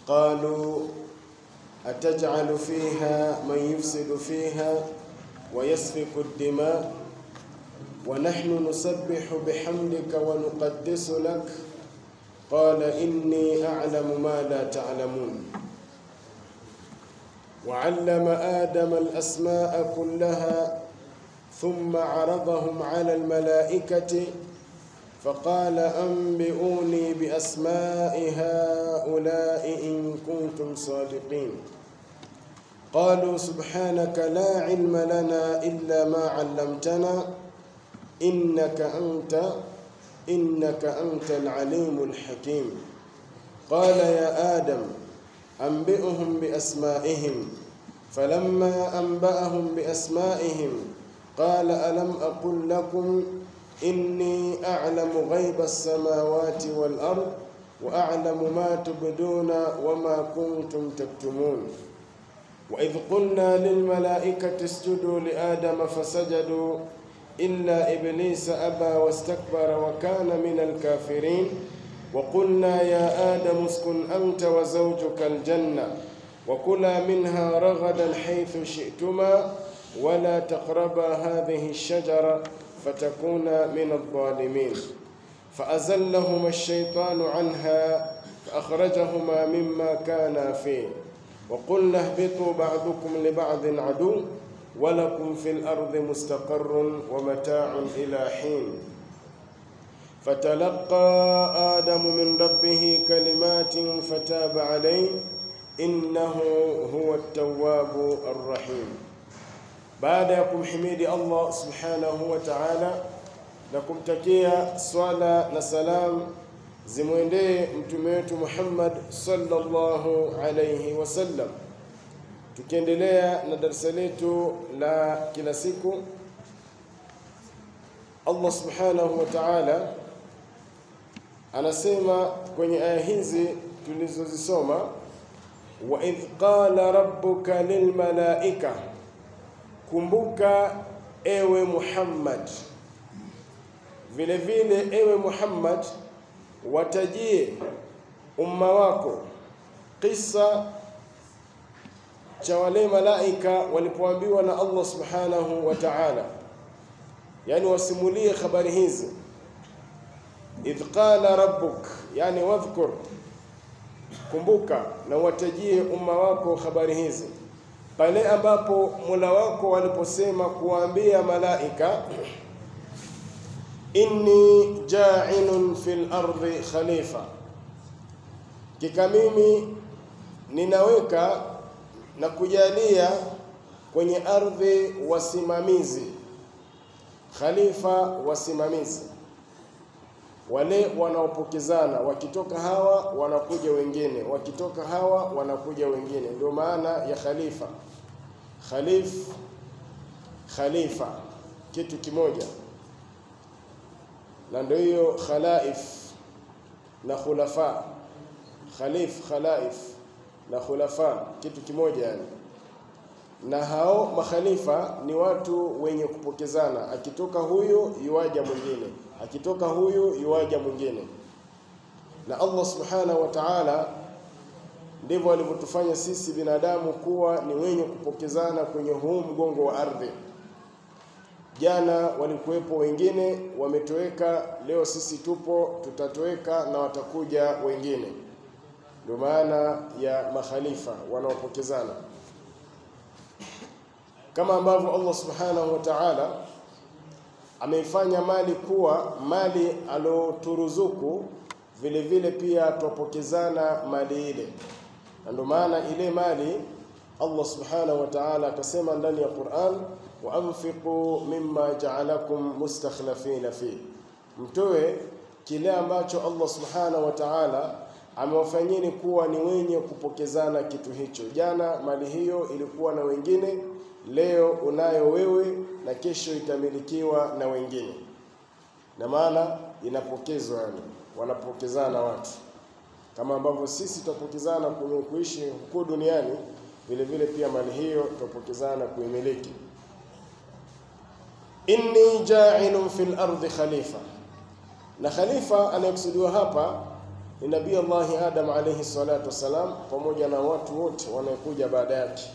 قالوا أتجعل فيها من يفسد فيها ويسفك الدماء ونحن نسبح بحمدك ونقدس لك قال إني أعلم ما لا تعلمون وعلم آدم الأسماء كلها ثم عرضهم على الملائكة فقال أنبئوني بأسماء هؤلاء إن كنتم صادقين قالوا سبحانك لا علم لنا إلا ما علمتنا إنك أنت إنك أنت العليم الحكيم قال يا آدم أنبئهم بأسمائهم فلما أنبأهم بأسمائهم قال ألم أقل لكم إني أعلم غيب السماوات والأرض وأعلم ما تبدون وما كنتم تكتمون وإذ قلنا للملائكة اسجدوا لآدم فسجدوا إلا إبليس أبى واستكبر وكان من الكافرين وقلنا يا آدم اسكن أنت وزوجك الجنة وكلا منها رغدا حيث شئتما ولا تقربا هذه الشجرة فتكونا من الظالمين فأزلهما الشيطان عنها فأخرجهما مما كانا فيه وقلنا اهبطوا بعضكم لبعض عدو ولكم في الأرض مستقر ومتاع إلى حين فتلقى آدم من ربه كلمات فتاب عليه إنه هو التواب الرحيم baada ya kumhimidi Allah subhanahu wa ta'ala na kumtakia swala na salam zimwendee mtume wetu Muhammad sallallahu alayhi wasallam, tukiendelea na darasa letu la kila siku, Allah subhanahu wa ta'ala anasema kwenye aya hizi tulizozisoma, wa idh qala rabbuka lilmalaika Kumbuka ewe Muhammad, vile vile ewe Muhammad, watajie umma wako kisa cha wale malaika walipoambiwa na Allah subhanahu wa ta'ala, yani wasimulie habari hizi. Idh qala rabbuk, yani wadhkur, kumbuka na watajie umma wako habari hizi pale ambapo Mola wako waliposema kuwaambia malaika, inni ja'ilun fil ardi khalifa, kika mimi ninaweka na kujalia kwenye ardhi wasimamizi, khalifa, wasimamizi wale wanaopokezana, wakitoka hawa wanakuja wengine, wakitoka hawa wanakuja wengine. Ndio maana ya khalifa. Khalif, khalifa, kitu kimoja, na ndio hiyo khalaif na khulafa. Khalif, khalaif na khulafa, kitu kimoja yani. Na hao makhalifa ni watu wenye kupokezana, akitoka huyo yuwaja mwingine akitoka huyu yuwaja mwingine. Na Allah subhanahu wa ta'ala ndivyo alivyotufanya sisi binadamu kuwa ni wenye kupokezana kwenye huu mgongo wa ardhi. Jana walikuwepo wengine wametoweka, leo sisi tupo, tutatoweka na watakuja wengine. Ndio maana ya makhalifa wanaopokezana, kama ambavyo Allah subhanahu wa ta'ala ameifanya mali kuwa mali aloturuzuku, vile vile pia twapokezana mali ile, na ndio maana ile mali Allah subhanahu wa ta'ala akasema ndani ya Qur'an, wa anfiqu mimma ja'alakum mustakhlifina fi, mtoe kile ambacho Allah subhanahu wa ta'ala amewafanyeni kuwa ni wenye kupokezana kitu hicho. Jana mali hiyo ilikuwa na wengine, leo unayo wewe na kesho itamilikiwa na wengine, na maana inapokezwa, yani wanapokezana watu, kama ambavyo sisi tutapokezana kwenye kuishi huko duniani, vile vile pia mali hiyo tutapokezana kuimiliki. inni ja'ilun fil ardi khalifa, na khalifa anayekusudiwa hapa ni Nabii Allahi Adam alayhi salatu wassalam, pamoja na watu wote wanaokuja baada yake.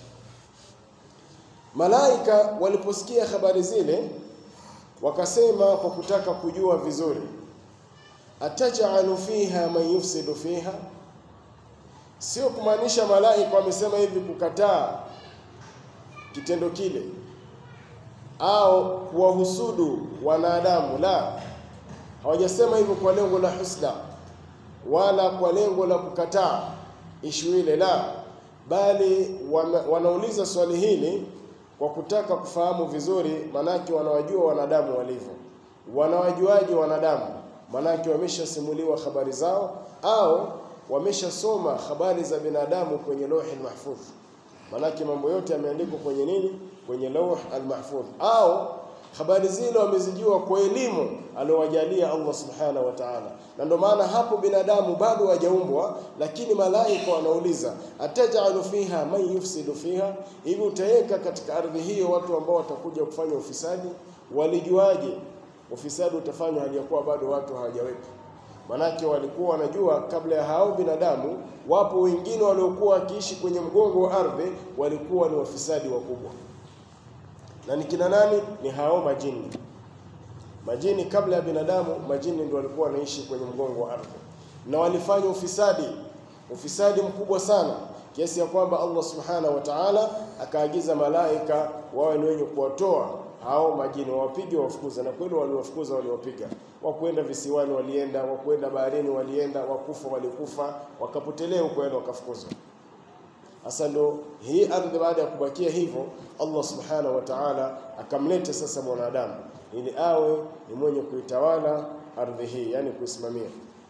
Malaika waliposikia habari zile, wakasema kwa kutaka kujua vizuri, atajalu fiha man yufsidu fiha, sio kumaanisha malaika wamesema hivi kukataa kitendo kile au kuwahusudu wanadamu, la, hawajasema hivyo kwa lengo la husda wala kwa lengo la kukataa ishu ile, la, bali wana, wanauliza swali hili kwa kutaka kufahamu vizuri, manake wanawajua wanadamu walivyo. Wanawajuaje wanadamu? Manake wameshasimuliwa habari zao au wameshasoma habari za binadamu kwenye lauhi mahfudh. Manake mambo yote yameandikwa kwenye nini? Kwenye lauh al-mahfudh, au habari zile wamezijua kwa elimu aliowajalia Allah subhanahu wa ta'ala. Na ndio maana hapo binadamu bado hajaumbwa, lakini malaika wanauliza atajalu fiha man yufsidu fiha, hivi utaweka katika ardhi hiyo watu ambao watakuja kufanya ufisadi? Walijuaje ufisadi utafanywa hali ya kuwa bado watu hawajaweka? Manake walikuwa wanajua kabla ya hao binadamu, wapo wengine waliokuwa wakiishi kwenye mgongo wa ardhi, walikuwa ni wafisadi wakubwa. Na ni kina nani? Ni hao majini. Majini kabla ya binadamu, majini ndio walikuwa wanaishi kwenye mgongo wa ardhi, na walifanya ufisadi, ufisadi mkubwa sana kiasi ya kwamba Allah subhanahu wa ta'ala akaagiza malaika wawe ni wenye kuwatoa hao majini, wawapige, wafukuza. Na kweli waliwafukuza, waliwapiga. Wakwenda visiwani walienda, wakwenda baharini walienda, wakufa walikufa, wakapotelea huko, yaani wakafukuzwa. Sasa ndo hii ardhi, baada ya kubakia hivyo, Allah subhanahu wa ta'ala akamleta sasa mwanadamu ili awe ni mwenye kuitawala ardhi hii, yani kuisimamia.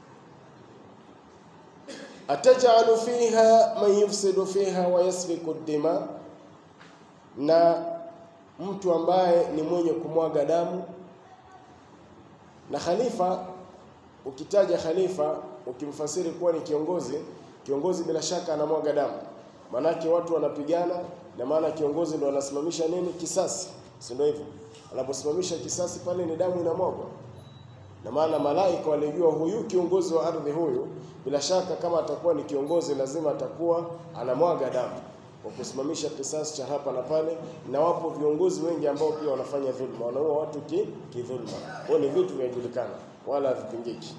Atajalu fiha man yufsidu fiha wa yasfiku dima, na mtu ambaye ni mwenye kumwaga damu. Na khalifa, ukitaja khalifa ukimfasiri kuwa ni kiongozi, kiongozi bila shaka anamwaga damu, maanake watu wanapigana, na maana kiongozi ndo anasimamisha nini? Kisasi, si ndio hivyo? Anaposimamisha kisasi pale ni damu inamwagwa, na maana malaika walijua huyu kiongozi wa ardhi huyu, bila shaka kama atakuwa ni kiongozi, lazima atakuwa anamwaga damu kwa kusimamisha kisasi cha hapa na pale. Na wapo viongozi wengi ambao pia wanafanya dhulma, wanaua watu ki kidhulma. Kwa ni vitu vinajulikana, wala havipingiki.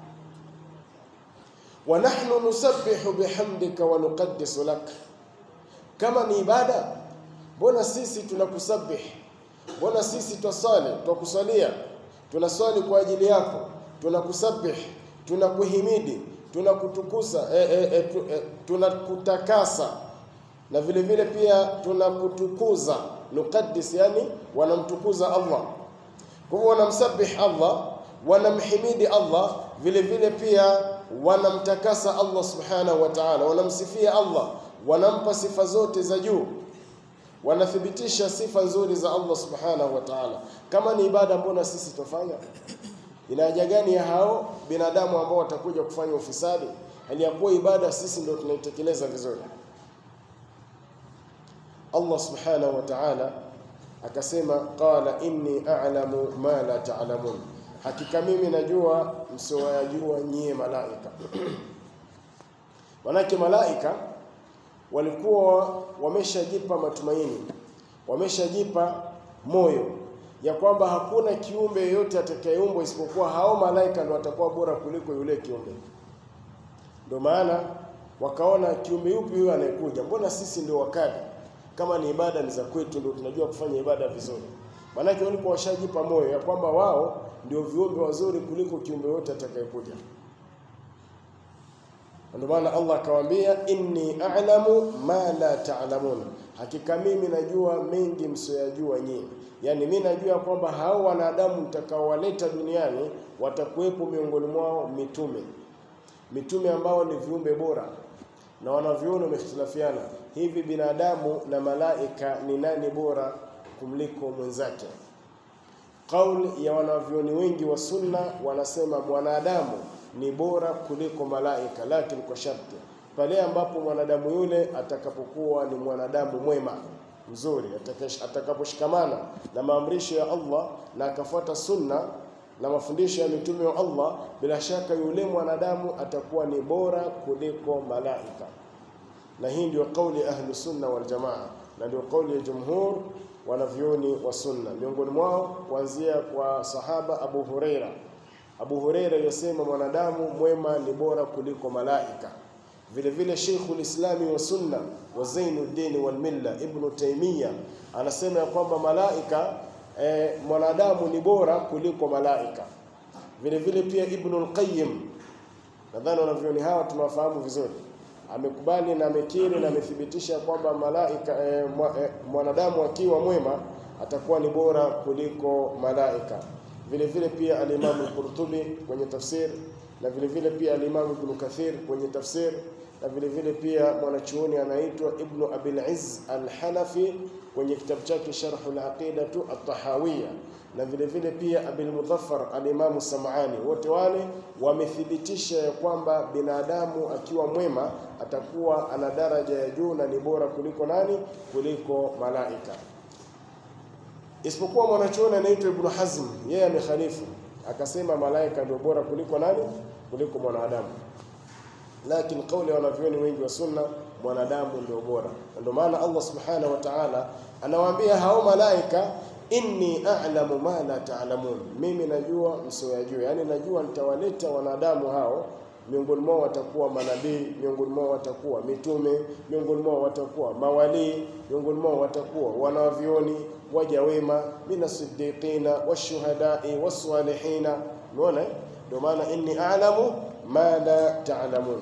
wa nahnu nusabbihu bihamdika wa nuqaddisu lak, kama ni ibada, mbona sisi tunakusabih Mbona sisi twasali twakusalia, tunaswali kwa ajili yako, tunakusabih, tunakuhimidi, tunakutukusa, e, e, e, tu, e, tunakutakasa na vile vile pia tunakutukuza. Nuqaddis, yani wanamtukuza Allah. Kwa hivyo wanamsabih Allah, wanamhimidi Allah, vile vile pia wanamtakasa Allah subhanahu wa ta'ala, wanamsifia Allah, wanampa sifa zote za juu wanathibitisha sifa nzuri za Allah subhanahu wa ta'ala. Kama ni ibada, mbona sisi tufanya? Ina haja gani ya hao binadamu ambao watakuja kufanya ufisadi, hali ya kuwa ibada sisi ndio tunaitekeleza vizuri? Allah subhanahu wa ta'ala akasema, qala inni a'lamu ma la ta'lamun, hakika mimi najua msioyajua nyie malaika. Manake malaika walikuwa wameshajipa matumaini, wameshajipa moyo ya kwamba hakuna kiumbe yeyote atakayeumbwa isipokuwa hao malaika ndio watakuwa bora kuliko yule kiumbe. Ndio maana wakaona kiumbe yupi huyo anayekuja, mbona sisi ndio wakali? Kama ni ibada ni za kwetu, ndio tunajua kufanya ibada vizuri. Maanake walikuwa washajipa moyo ya kwamba wao ndio viumbe wazuri kuliko kiumbe yote atakayekuja. Ndio maana Allah akawaambia, inni a'lamu ma la ta'lamun, hakika mimi najua mengi msioyajua nyinyi. Yaani mimi najua kwamba hao wanadamu mtakaowaleta duniani watakuwepo miongoni mwao mitume, mitume ambao ni viumbe bora, na wanavyuoni wamehitilafiana hivi, binadamu na malaika ni nani bora kumliko mwenzake? Kauli ya wanavyuoni wengi wa sunna wanasema mwanadamu ni bora kuliko malaika, lakini kwa sharti pale ambapo mwanadamu yule atakapokuwa ni mwanadamu mwema mzuri, atakaposhikamana na maamrisho ya Allah na akafuata sunna na mafundisho ya mitume wa Allah, bila shaka yule mwanadamu atakuwa ni bora kuliko malaika. Na hii ndio kauli ya ahlu sunna wal jamaa, na ndio kauli ya jumhur wanavyoni wa sunna, miongoni mwao kuanzia kwa sahaba Abu Huraira. Abu Huraira yasema mwanadamu mwema ni bora kuliko malaika. Vile vile Sheikhul Islami wa sunna wa Zainuddin wal Milla Ibn Taymiyyah anasema ya kwamba malaika eh, mwanadamu ni bora kuliko malaika. Vile vile pia Ibn al-Qayyim, nadhani wanavyoni hawa tunawafahamu vizuri, amekubali na amekiri na amethibitisha kwamba malaika eh, mwanadamu akiwa mwema atakuwa ni bora kuliko malaika. Vile vile pia al-Imam al-Qurtubi kwenye tafsir na vile vile pia al-Imam Ibn Kathir kwenye tafsir na vile vile pia mwanachuoni anaitwa Ibn Abil Izz al-Hanafi kwenye kitabu chake Sharh al-Aqidatu at-Tahawiyya na vile vile pia Abil Mudhaffar al-Imam Sam'ani, wote wale wamethibitisha ya kwamba binadamu akiwa mwema atakuwa ana daraja ya juu na ni bora kuliko nani? Kuliko malaika. Isipokuwa mwanachuoni anaitwa Ibn Hazm, yeye amekhalifu akasema malaika ndio bora kuliko nani? Kuliko mwanadamu. Lakini kauli ya wanavyoni wengi wa sunna, mwanadamu ndio bora. Ndio maana Allah subhanahu wa ta'ala anawaambia hao malaika, inni a'lamu ma la ta'lamun, mimi najua msioyajua. Yani najua nitawaleta wanadamu hao miongoni mwao watakuwa manabii, miongoni mwao watakuwa mitume, miongoni mwao watakuwa mawalii, miongoni mwao watakuwa wanavyoni, waja wema, mina siddiqina washuhadai wassalihina. Umeona, ndio maana inni a'lamu ma la ta'lamun.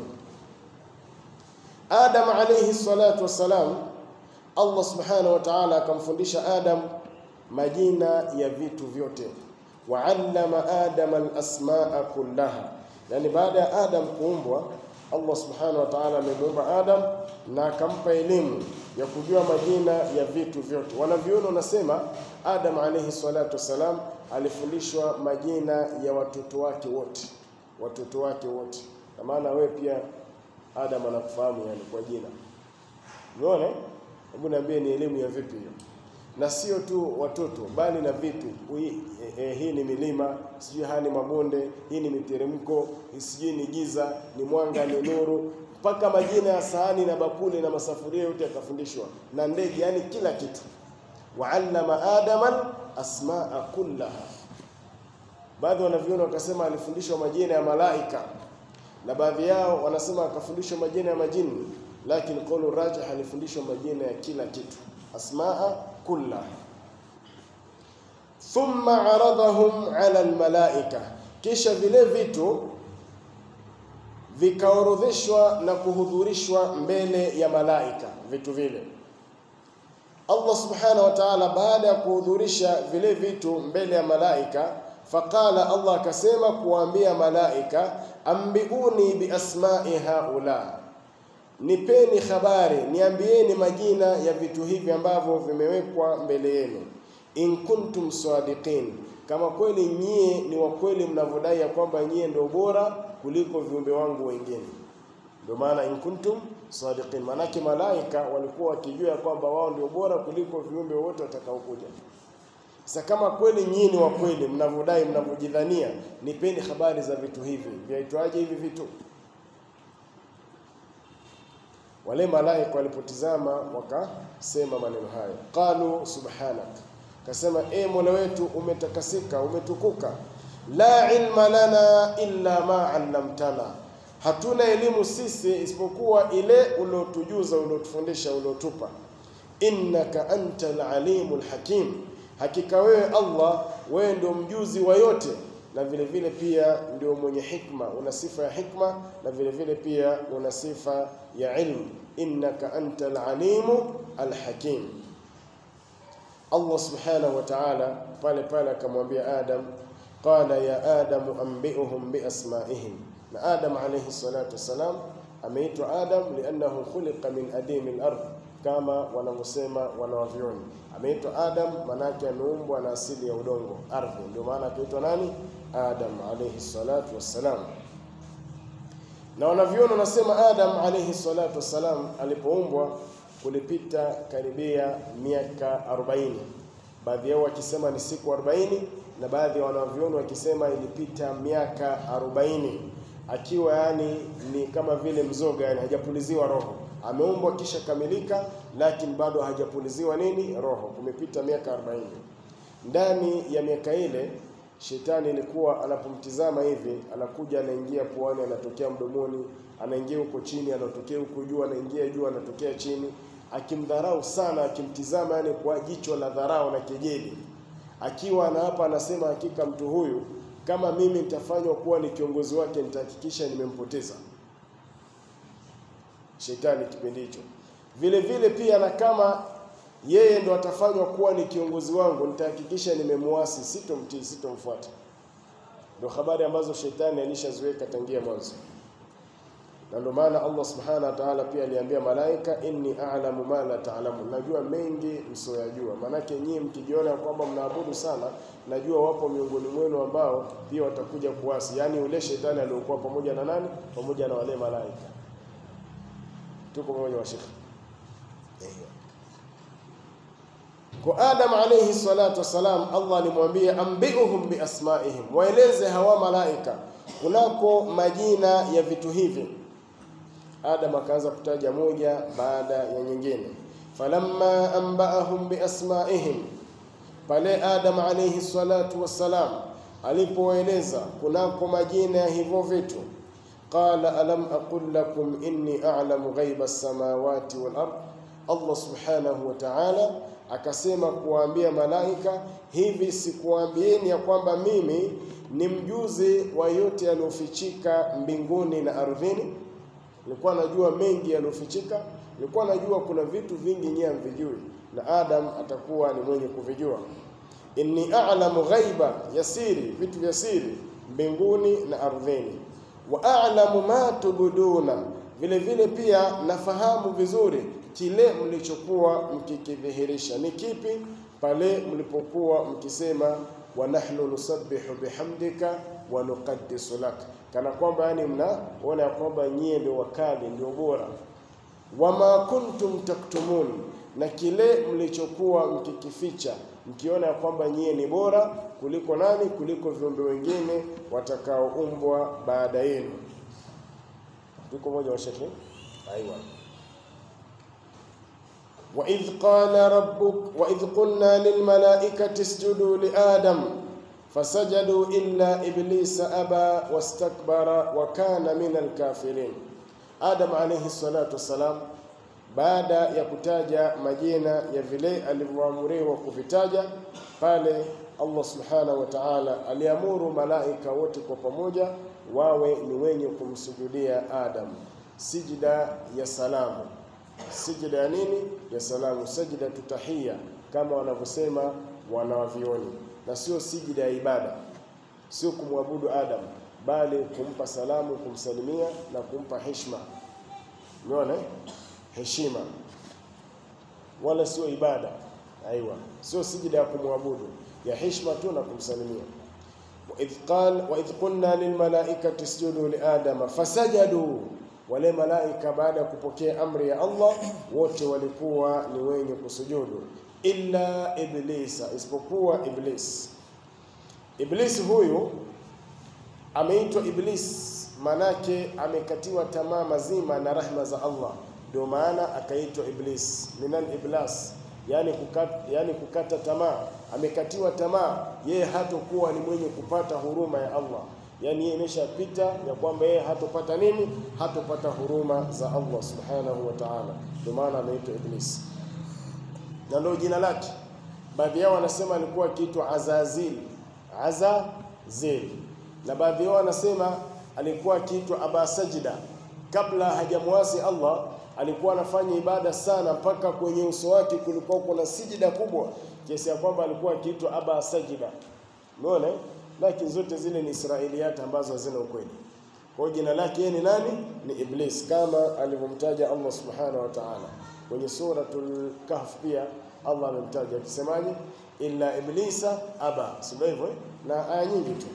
Adam alayhi salatu wassalam, Allah subhanahu wa ta'ala akamfundisha Adam majina ya vitu vyote, wa allama adama al-asmaa kullaha Yani, baada ya Adam kuumbwa, Allah subhanahu wa ta'ala amemuumba Adam na akampa elimu ya kujua majina ya vitu vyote. Wanavyuoni wanasema Adam alayhi salatu wassalam alifundishwa majina ya watoto wake wote, watoto wake wote. Na maana wewe pia Adam anakufahamu yani kwa jina. Umeona? Hebu niambie, ni elimu ya vipi hiyo? na sio tu watoto bali na vitu. Hii eh, hii ni milima, sijui haya ni mabonde, hii ni miteremko, sijui ni giza, ni mwanga, ni nuru, mpaka majina ya sahani na bakuli na masafuria yote yakafundishwa na ndege, yani kila kitu. Waallama adama asmaa kullaha. Baadhi wanaviona wakasema alifundishwa majina ya malaika, na baadhi yao wanasema akafundishwa majina ya majini, lakini qaulu rajih alifundishwa majina ya kila kitu, asmaa kullaha thumma aradahum ala almalaika, kisha vile vitu vikaorodheshwa na kuhudhurishwa mbele ya malaika. Vitu vile Allah subhanahu wa ta'ala, baada ya kuhudhurisha vile vitu mbele ya malaika, faqala, Allah akasema kuwaambia malaika, ambiuni biasmai haula Nipeni habari, niambieni majina ya vitu hivi ambavyo vimewekwa mbele yenu. In kuntum sadiqin, kama kweli nyie ni wa kweli mnavyodai ya kwamba nyie ndio bora kuliko viumbe wangu wengine. Ndio maana in kuntum sadiqin, maanake malaika walikuwa wakijua ya kwamba wao ndio bora kuliko viumbe wote watakaokuja. Sasa kama kweli nyie ni wa kweli mnavyodai, mnavyojidhania, nipeni habari za vitu hivi. Vyaitwaje hivi vitu? Wale malaika walipotizama wakasema maneno hayo, qalu subhanak, kasema e Mola wetu umetakasika, umetukuka. La ilma lana illa ma allamtana, hatuna elimu sisi isipokuwa ile uliotujuza, uliotufundisha, uliotupa. Innaka antal alimul hakim, hakika wewe Allah, wewe ndio mjuzi wa yote na vile vile pia ndio mwenye hikma, una sifa ya hikma na vile vile pia una sifa ya ilmu. Innaka antal alimu alhakim. Allah subhanahu wa ta'ala pale pale akamwambia Adam, qala ya adamu anbi'uhum biasma'ihim. Na Adam alayhi salatu wassalam ameitwa Adam liannahu khuliqa min adimi al-ard, kama wanavyosema wanawavyoni. Ameitwa Adam manake ameumbwa na asili ya udongo, ardhi, ndio maana akaitwa nani? Adam alayhi salatu wassalam. Na wanavyoni wanasema Adam alayhi salatu wassalam alipoumbwa kulipita karibia miaka 40 baadhi yao wakisema ni siku 40 na baadhi ya wanavyuoni wakisema ilipita miaka 40 akiwa yani ni kama vile mzoga, yani hajapuliziwa roho, ameumbwa kisha kamilika, lakini bado hajapuliziwa nini roho, kumepita miaka 40. Ndani ya miaka ile shetani ilikuwa anapomtizama hivi, anakuja anaingia puani, anatokea mdomoni, anaingia huko chini, anatokea huko juu, anaingia juu, anatokea chini, akimdharau sana, akimtizama yani kwa jicho la dharau na kejeli, akiwa na hapa anasema, hakika mtu huyu kama mimi nitafanywa kuwa ni kiongozi wake, nitahakikisha nimempoteza. Shetani kipindi hicho vile vile pia, na kama yeye ndo atafanywa kuwa ni kiongozi wangu, nitahakikisha nimemuasi, sitomtii, sitomfuata. Ndio habari ambazo shetani alishaziweka tangia mwanzo, na ndio maana Allah subhanahu wa ta'ala pia aliambia malaika, inni a'lamu ma la ta'lamun, najua mengi msioyajua. Maanake nyinyi mkijiona kwamba mnaabudu sana, najua wapo miongoni mwenu ambao pia watakuja kuasi, yaani ule shetani aliokuwa pamoja na nani, pamoja na wale malaika. Tuko pamoja washekhi? Kwa Adam alayhi salatu wassalam, Allah alimwambia ambiuhum biasmaihim, waeleze hawa malaika kunako majina ya vitu hivi. Adam akaanza kutaja moja baada ya nyingine. Falamma anbaahum biasmaihim, pale Adam alayhi salatu wassalam alipoeleza kunako majina ya hivyo vitu, qala alam aqul lakum inni a'lamu ghaiba as-samawati wal ard, Allah subhanahu wa ta'ala akasema kuwaambia malaika, hivi sikuambieni ya kwamba mimi ni mjuzi wa yote yaliyofichika mbinguni na ardhini? Nilikuwa najua mengi yaliyofichika, nilikuwa najua kuna vitu vingi nyinyi hamvijui, na Adam atakuwa ni mwenye kuvijua. Inni a'lamu ghaiba yasiri, vitu vya siri mbinguni na ardhini, wa a'lamu ma tubuduna, vile vile pia nafahamu vizuri kile mlichokuwa mkikidhihirisha ni kipi, pale mlipokuwa mkisema wa nahnu nusabbihu bihamdika wa nuqaddisu lak, kana kwamba yani mnaona ya kwamba nyie ndio wakali ndio bora. Wama kuntum taktumun, na kile mlichokuwa mkikificha mkiona ya kwamba nyie ni bora kuliko nani? Kuliko viumbe wengine watakaoumbwa baada yenu. Tuko moja wa shekhi, aiwa وإذ قال ربك وإذ قلنا للملائكة اسجدوا لآدم فسجدوا إلا إبليس أبى واستكبر وكان من الكافرين Adam alayhi salatu wassalam, baada ya kutaja majina ya vile alivyoamuriwa kuvitaja pale, Allah subhanahu wa ta'ala aliamuru malaika wote kwa pamoja wawe ni wenye kumsujudia Adam, sijida ya salamu Sijida ya nini? Ya salamu, sajida tutahia kama wanavyosema wanawavioni, na sio sijida ya ibada, sio kumwabudu Adam, bali kumpa salamu, kumsalimia na kumpa heshima. Umeona, heshima, wala sio ibada. Aiwa, sio sijida ya kumwabudu, ya heshima tu na kumsalimia. Waidh qal waidh qulna lilmalaikati isjudu liadama fasajadu wale malaika baada ya kupokea amri ya Allah wote walikuwa ni wenye kusujudu, illa iblisa, isipokuwa Iblis. Iblis huyu ameitwa Iblis, manake amekatiwa tamaa mazima na rahma za Allah, ndio maana akaitwa Iblis, minal iblas, yani kukata, yani kukata tamaa. Amekatiwa tamaa, yeye hatokuwa ni mwenye kupata huruma ya Allah yaani yeye imeshapita ya kwamba yeye hatopata nini? Hatopata huruma za Allah subhanahu wa ta'ala. Ndio maana ameitwa Iblis, na ndio jina lake. Baadhi yao wanasema alikuwa akiitwa Azazil, Azazil, na baadhi yao wanasema alikuwa akiitwa Aba Sajida. Kabla hajamwasi Allah alikuwa anafanya ibada sana, mpaka kwenye uso wake kulikuwa kuna sijida kubwa kiasi ya kwamba alikuwa akiitwa Aba Sajida. Umeona? lakini zote zile ni israiliyati ambazo hazina ukweli. Kwa hiyo jina lake yeye ni nani? Ni Iblis, kama alivyomtaja Allah subhanahu wa ta'ala kwenye suratul Kahf. Pia Allah amemtaja akisemaje, illa iblisa aba, sio hivyo? Na aya nyingi tu,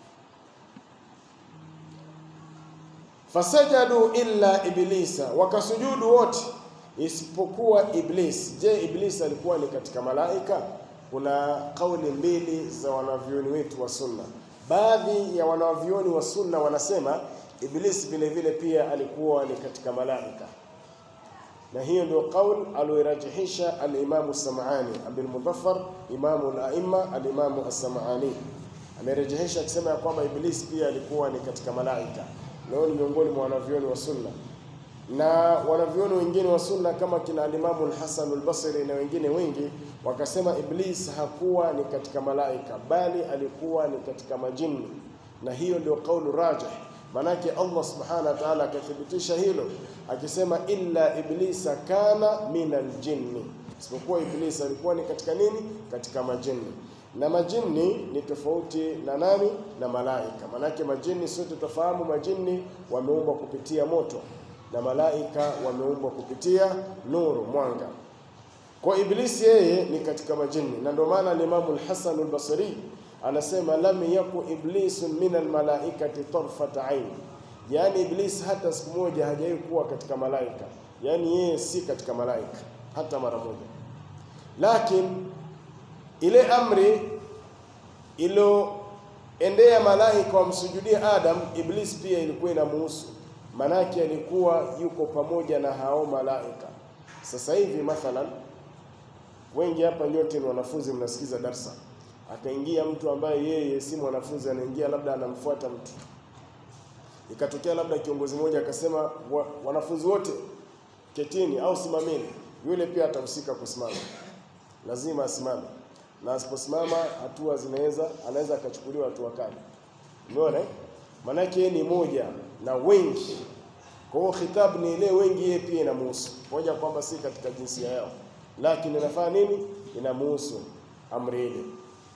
fasajadu illa iblisa, wakasujudu wote isipokuwa Iblis. Je, Iblis alikuwa ni katika malaika? kuna kauli mbili za wanavyuoni wetu wa sunna. Baadhi ya wanavyuoni wa sunna wanasema Iblisi vile vile pia alikuwa ni katika malaika, na hiyo ndio kauli aliyorajihisha al-Imamu Sam'ani Abdul Mudaffar, imamu al-aimma al-Imamu as-Sam'ani amerejesha akisema ya kwamba Iblisi pia alikuwa ni katika malaika. Leo ni miongoni mwa wanavyuoni wa sunna na wanavyuoni wengine wa sunna kama kina alimamu al-Hasan al-Basri na wengine wengi wakasema Iblis hakuwa ni katika malaika bali alikuwa ni katika majini, na hiyo ndio kaulu rajih. Manake Allah subhanahu wa ta'ala akathibitisha hilo akisema, illa iblisa kana min aljinni, isipokuwa Iblis alikuwa ni katika nini? Katika majini. Na majini ni tofauti na nani? Na malaika. Manake majini sote tufahamu, majini wameumbwa kupitia moto na malaika wameumbwa kupitia nuru, mwanga. Kwa Iblisi yeye ni katika majini, na ndio maana Imam al-Hasan al-Basri anasema lam yaku iblisu min almalaikati tarfat ain, yaani Iblis hata siku moja hajawahi kuwa katika malaika, yaani yeye si katika malaika hata mara moja. Lakini ile amri ilo-endea malaika wamsujudie Adam, Iblis pia ilikuwa inamuhusu manake alikuwa yuko pamoja na hao malaika. Sasa hivi mathalan, wengi hapa nyote ni wanafunzi, mnasikiza darsa, akaingia mtu ambaye yeye si mwanafunzi, anaingia labda anamfuata mtu, ikatokea labda kiongozi mmoja akasema wa, wanafunzi wote ketini au simameni, yule pia atahusika kusimama, lazima asimame, na asiposimama hatua zinaweza, anaweza akachukuliwa hatua kali. Umeona eh? Manake yeye ni moja na wengi. Kwa hiyo khitabu ni ile wengi, yeye pia inamuhusu moja, kwamba si katika jinsia yao, lakini inafanya nini? Inamuhusu amri ile.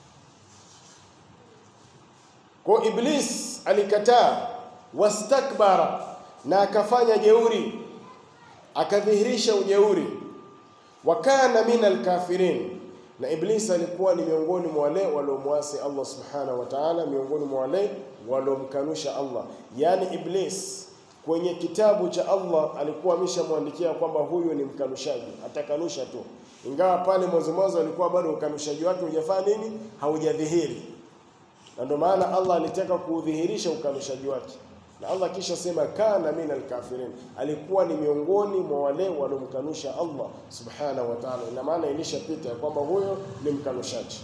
Kwa Iblis alikataa, wastakbara, na akafanya jeuri, akadhihirisha ujeuri, wakana min alkafirin na Iblis alikuwa ni miongoni mwa wale waliomwasi Allah subhanahu wa ta'ala, miongoni mwa wale waliomkanusha Allah. Yaani Iblis kwenye kitabu cha Allah alikuwa ameshamwandikia kwamba huyu ni mkanushaji, atakanusha tu, ingawa pale mwanzo mwanzo alikuwa bado ukanushaji wake hujafanya nini, haujadhihiri, na ndio maana Allah alitaka kuudhihirisha ukanushaji wake na Allah kisha sema kana min alkafirin, alikuwa ni miongoni mwa wale waliomkanusha Allah subhanahu wa ta'ala. Ina maana ilishapita kwamba huyo ni mkanushaji.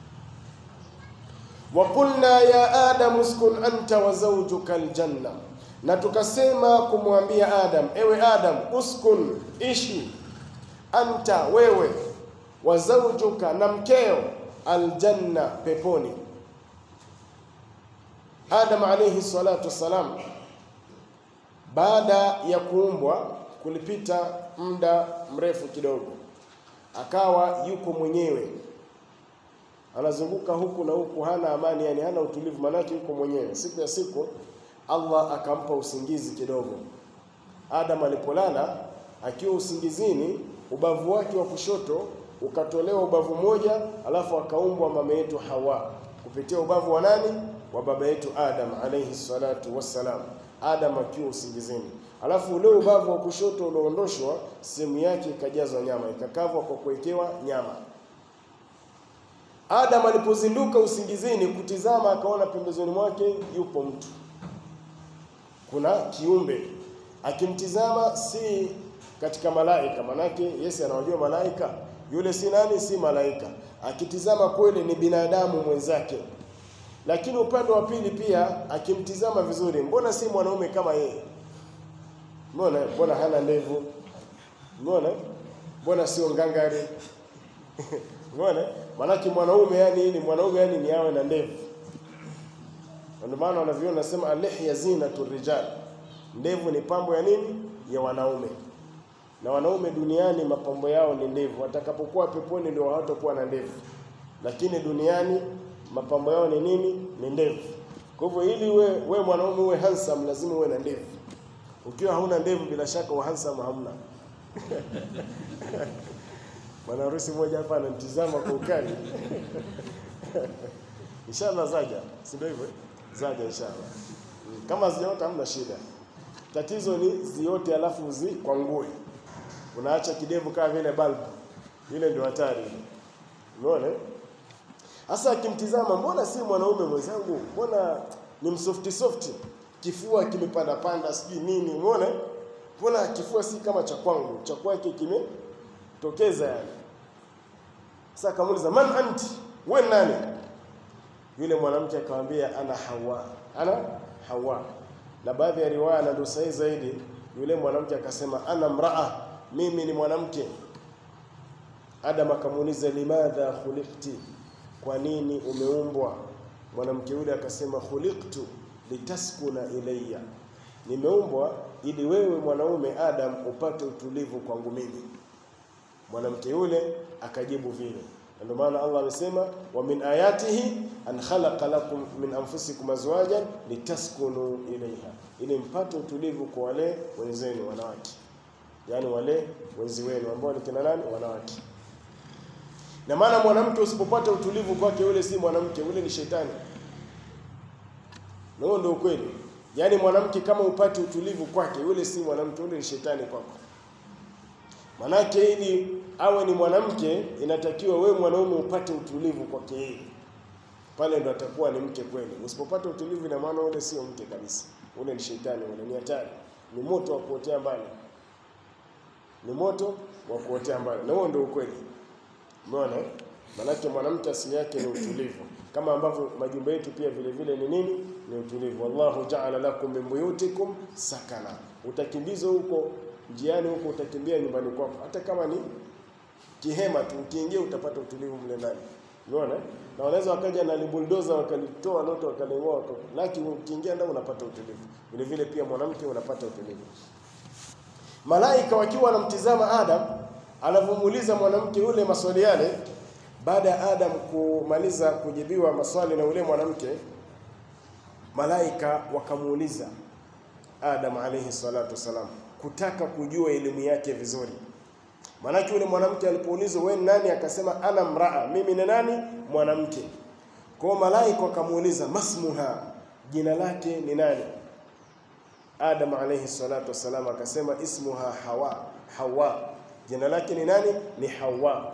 wa qulna ya adam uskun anta wa zawjuka aljanna, na tukasema kumwambia Adam, ewe Adam, uskun, ishi, anta, wewe, wa zawjuka, na mkeo, aljanna, peponi. Adam alayhi salatu wassalam, baada ya kuumbwa kulipita muda mrefu kidogo, akawa yuko mwenyewe anazunguka huku na huku, hana amani, yani hana utulivu, maanake yuko mwenyewe. Siku ya siku Allah akampa usingizi kidogo. Adam alipolala akiwa usingizini, ubavu wake wa kushoto ukatolewa ubavu moja, alafu akaumbwa mama yetu Hawa kupitia ubavu wa nani? Wa baba yetu Adam alayhi salatu wassalam. Adam akiwa usingizini, alafu ule ubavu wa kushoto ulioondoshwa, sehemu yake ikajazwa nyama, ikakavwa kwa kuwekewa nyama. Adam alipozinduka usingizini kutizama, akaona pembezoni mwake yupo mtu, kuna kiumbe. Akimtizama si katika malaika, manake Yesu anawajua malaika, yule si nani? Si malaika. Akitizama kweli ni binadamu mwenzake, lakini upande wa pili pia akimtizama vizuri, mbona si mwanaume kama yeye? Mbona mbona hana ndevu? Mbona mbona sio ngangari? Mbona Maanake mwanaume yani ni mwanaume yani ni awe na ndevu. Ndio maana wanaviona nasema alihya zinatu rijal, ndevu ni pambo ya nini? Ya wanaume. Na wanaume duniani mapambo yao ni ndevu, watakapokuwa peponi ndio hawatakuwa na ndevu, lakini duniani mapambo yao ni nini? Ni ndevu. Kwa hivyo ili we, we mwanaume uwe handsome lazima uwe na ndevu. Ukiwa hauna ndevu, bila shaka wa handsome hamna. Bwana harusi mmoja hapa anamtizama kwa ukali. Inshallah zaja, si ndio hivyo? Zaja inshallah. Kama ziota hamna shida. Tatizo ni ziote alafu zikwangue. Unaacha kidevu kama vile balbu. Ile ndio hatari. Umeona? Hasa akimtizama, mbona si mwanaume mwenzangu, mbona ni msofti softi, kifua kimepanda panda, sijui nini, umeona? Mbona kifua si kama cha kwangu, cha kwake kimetokeza yani. Sasa akamuuliza man anti, wewe nani? Yule mwanamke akamwambia ana Hawa, ana Hawa. Na baadhi ya riwaya na ndio sahihi zaidi, yule mwanamke akasema ana mraa, mimi ni mwanamke. Adam akamuuliza limadha khuliqti, kwa nini umeumbwa? Mwanamke yule akasema khuliqtu litaskuna ilayya, nimeumbwa ili wewe mwanaume Adam upate utulivu kwangu mimi. Mwanamke yule akajibu vile, ndio maana Allah amesema wa min ayatihi an khalaqa lakum min anfusikum azwajan litaskunu ilayha, ili mpate utulivu kwa wale wenzenu wanawake, yaani wale wenzi wenu ambao ni kina nani? Wanawake. Na maana mwanamke usipopata utulivu kwake, yule si mwanamke, yule ni shetani. Na huo ndio ukweli. Yaani mwanamke kama upate utulivu kwake, yule si mwanamke, yule ni shetani kwako. Manake ili awe ni mwanamke, inatakiwa wewe mwanaume upate utulivu kwake yeye, pale ndo atakuwa ni mke kweli. Usipopata utulivu, ina maana ule sio mke kabisa, ule ni shetani, ule ni hatari, ni moto wa kuotea mbali, ni moto wa kuotea mbali, na huo ndio ukweli. Umeona? Manake mwanamke asili yake ni utulivu, kama ambavyo majumba yetu pia vile vile ni nini? Ni utulivu. Wallahu ja'ala lakum min buyutikum sakana, utakimbizwa huko njiani huko, utakimbia nyumbani kwako, hata kama ni kihema tu, ukiingia utapata utulivu mle ndani. Umeona? Na wanaweza wakaja na libuldoza wakalitoa lote wakaling'oa, lakini ukiingia ndani unapata utulivu. Vile vile pia mwanamke unapata utulivu. Malaika wakiwa wanamtizama Adam anavyomuuliza mwanamke yule maswali yale, baada ya Adam kumaliza kujibiwa maswali na yule mwanamke, malaika wakamuuliza Adam alayhi salatu wasalam, kutaka kujua elimu yake vizuri. Maanake yule mwanamke alipoulizwa wewe nani, akasema ana mraa, mimi ni nani? Mwanamke. Kwa hiyo malaika wakamuuliza masmuha, jina lake ni nani? Adam alayhi salatu wasalam akasema ismuha Hawa, Hawa jina lake ni nani? Ni Hawa.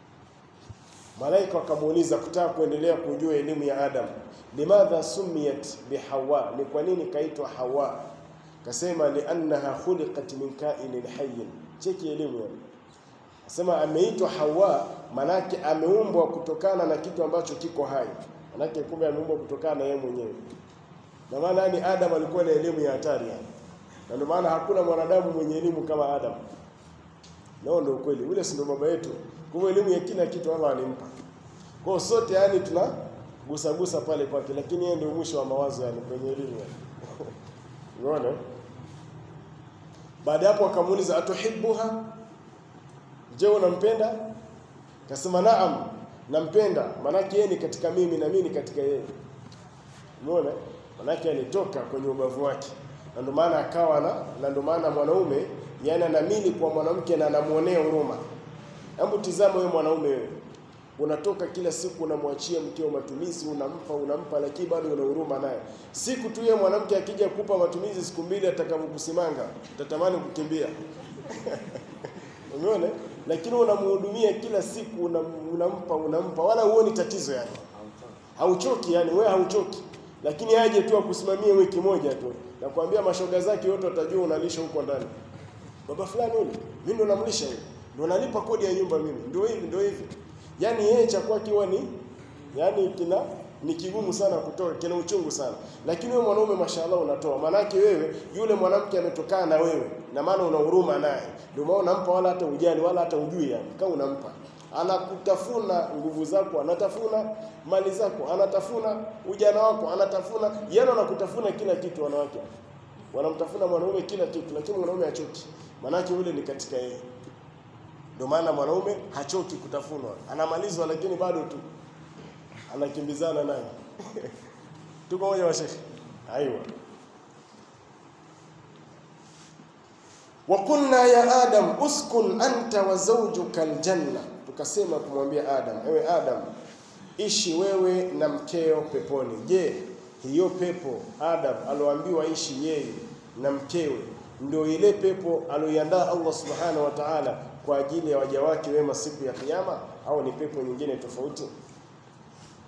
Malaika wakamuuliza kutaka kuendelea kujua elimu ya Adam, limadha sumiyat bihawa, ni kwa nini kaitwa Hawa? Kasema liannaha khuliqat min kainin hayyin. Cheki elimu yani, kasema ameitwa Hawa manake ameumbwa kutokana na kitu ambacho kiko hai, manake kumbe ameumbwa kutokana na yeye mwenyewe. Na maana yani Adam alikuwa na elimu ya hatari yani, na ndio maana hakuna mwanadamu mwenye elimu kama Adam. Nao ndio ukweli. Ule si ndio baba yetu. Kwa hivyo elimu ya kila kitu Allah alimpa. Kwa hiyo sote yani tuna gusa gusa pale kwake, lakini yeye ndio mwisho wa mawazo yani kwenye elimu yani. Unaona? Baada hapo akamuuliza atuhibbuha? Je, unampenda? Kasema naam, nampenda. Maanake yeye ni katika mimi na mimi ni katika yeye. Umeona? Maanake alitoka kwenye ubavu wake. Na ndio maana akawa na na ndio maana mwanaume yani anamili kwa mwanamke na anamuonea huruma. Hebu tizama wewe mwanaume wewe. Unatoka kila siku unamwachia mkeo matumizi, unampa unampa, lakini bado una huruma naye. Siku tu yeye mwanamke akija kukupa matumizi siku mbili, atakavyokusimanga utatamani kukimbia. Umeona? Lakini unamhudumia kila siku, unam, unampa unampa, wala huoni tatizo yani, hauchoki yani, wewe hauchoki, lakini aje tu akusimamie wiki moja tu, nakwambia mashoga zake wote watajua unalisha huko ndani baba fulani yule, mimi ndo namlisha yule, ndo nalipa kodi ya nyumba mimi, ndio hivi ndio hivi. Yani yeye cha kwake huwa ni yani kina ni kigumu sana kutoa, kina uchungu sana, lakini wewe mwanaume mashallah unatoa. Maanake wewe yule mwanamke ametokana na wewe, na maana una huruma naye, ndio maana unampa, wala hata ujali wala hata ujui, yani kama unampa anakutafuna nguvu zako, anatafuna mali zako, anatafuna ujana wako, anatafuna yani, anakutafuna kila kitu. Wanawake wanamtafuna mwanaume kila kitu, lakini mwanaume hachoki, maanake yule ni katika yeye. Ndio maana mwanaume hachoki kutafunwa, anamalizwa, lakini bado tu anakimbizana naye. Tuko moja washekhe? Aiwa. wa qulna ya Adam uskun anta wa zawjuka aljanna, tukasema kumwambia Adam, ewe Adam, ishi wewe na mkeo peponi. Je, hiyo pepo Adam aloambiwa ishi yeye na mkewe ndio ile pepo aloiandaa Allah subhanahu wa ta'ala kwa ajili ya waja wake wema siku ya Kiyama, au ni pepo nyingine tofauti?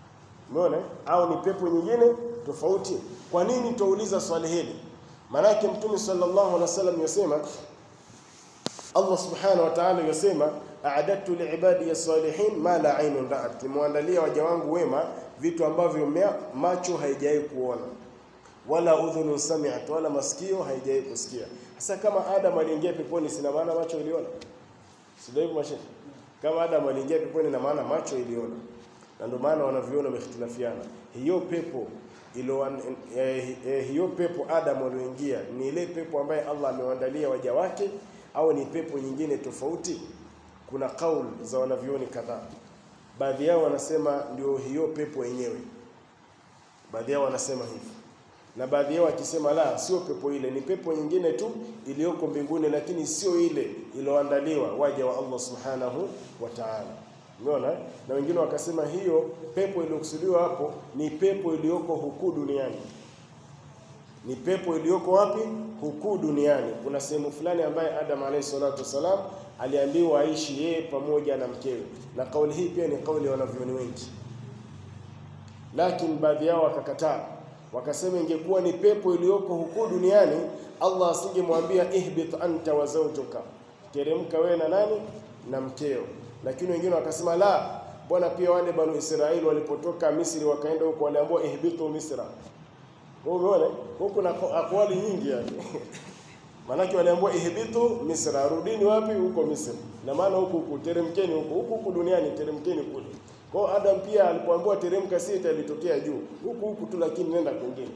Umeona? Au ni pepo nyingine tofauti. Kwa nini tuuliza swali hili? Maanake Mtume sallallahu alaihi wasallam yasema Allah subhanahu wa ta'ala yasema a'adatu liibadi salihin ma la aynun ra'at, nimewaandalia waja wangu wema vitu ambavyo macho haijawahi kuona wala udhunun sami'at, wala masikio haijawahi kusikia. Sasa kama Adam aliingia peponi, sina maana macho iliona? Sio hivyo mashehe? Kama Adam aliingia peponi, na maana macho iliona, na ndio maana wanaviona wamehitilafiana. Hiyo pepo ilo eh, eh, hiyo pepo Adam alioingia ni ile pepo ambaye Allah amewaandalia waja wake au ni pepo nyingine tofauti? Kuna kauli za wanavyoni kadhaa. Baadhi yao wanasema ndio hiyo pepo yenyewe, baadhi yao wanasema hivi, na baadhi yao wakisema la, sio pepo ile, ni pepo nyingine tu iliyoko mbinguni, lakini sio ile iliyoandaliwa waja wa Allah subhanahu wa ta'ala. Umeona? Na wengine wakasema hiyo pepo iliyokusudiwa hapo ni pepo iliyoko huku duniani ni pepo iliyoko wapi? Huku duniani. Kuna sehemu fulani ambaye Adam alayhi salatu wasalam aliambiwa aishi yeye pamoja na mkewe, na kauli hii pia ni kauli ya wanavyuoni wengi, lakini baadhi yao wakakataa, wakasema ingekuwa ni pepo iliyoko huku duniani, Allah asingemwambia ihbit anta wa zawjuka, teremka wewe na nani na mkeo. Lakini wengine wakasema la, bwana, pia wale banu Israeli walipotoka Misri wakaenda huko, waliambiwa ihbitu Misra Umeona? Huko kuna akwali nyingi yani. Maanake waliambiwa ihbitu Misra, rudini wapi? Huko Misri. Na maana huko huko teremkeni huko, huko huko duniani teremkeni kule. Kwa hiyo Adam pia alipoambiwa teremka sita ilitokea juu. Huko huko tu lakini nenda kwingine.